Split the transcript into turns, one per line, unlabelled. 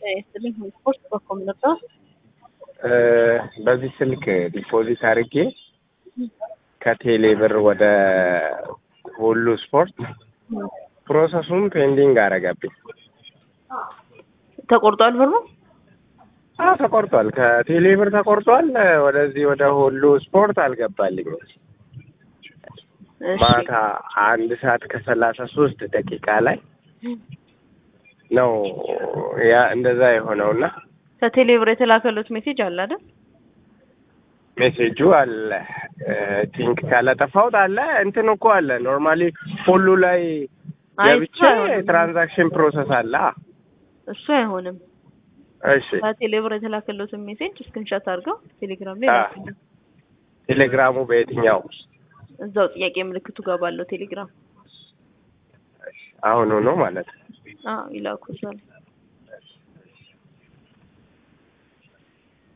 ይስጥልኝ ስፖርት በኮም ነበር።
በዚህ ስልክ ዲፖዚት አድርጌ ከቴሌ ብር ወደ ሁሉ ስፖርት ፕሮሰሱን ፔንዲንግ አረገብኝ።
ተቆርጧል ብሩ?
አዎ ተቆርጧል። ከቴሌ ብር ተቆርጧል። ወደዚህ ወደ ሁሉ ስፖርት አልገባልኝም።
እሺ
ማታ አንድ ሰዓት ከሰላሳ ሶስት ደቂቃ ላይ ነው ያ እንደዛ የሆነውና
ከቴሌ ብር የተላከሉት ሜሴጅ አለ አይደል?
ሜሴጁ አለ ቲንክ ካላጠፋሁት አለ እንትን እኮ አለ ኖርማሊ ሁሉ ላይ
አይ
ገብቼ
እሱ አይሆንም።
ትራንዛክሽን ፕሮሰስ አለ።
እሱ አይሆንም።
እሺ
ከቴሌ ብር የተላከሉትን ሜሴጅ ስክሪንሾት አድርገው ቴሌግራም ላይ
አ-
ላኩልኝ።
ቴሌግራሙ በየትኛው
እዛው ጥያቄ ምልክቱ ጋር ባለው ቴሌግራም
አሁኑ ነው ማለት ነው።
አዎ ይላኩ እዛ ላይ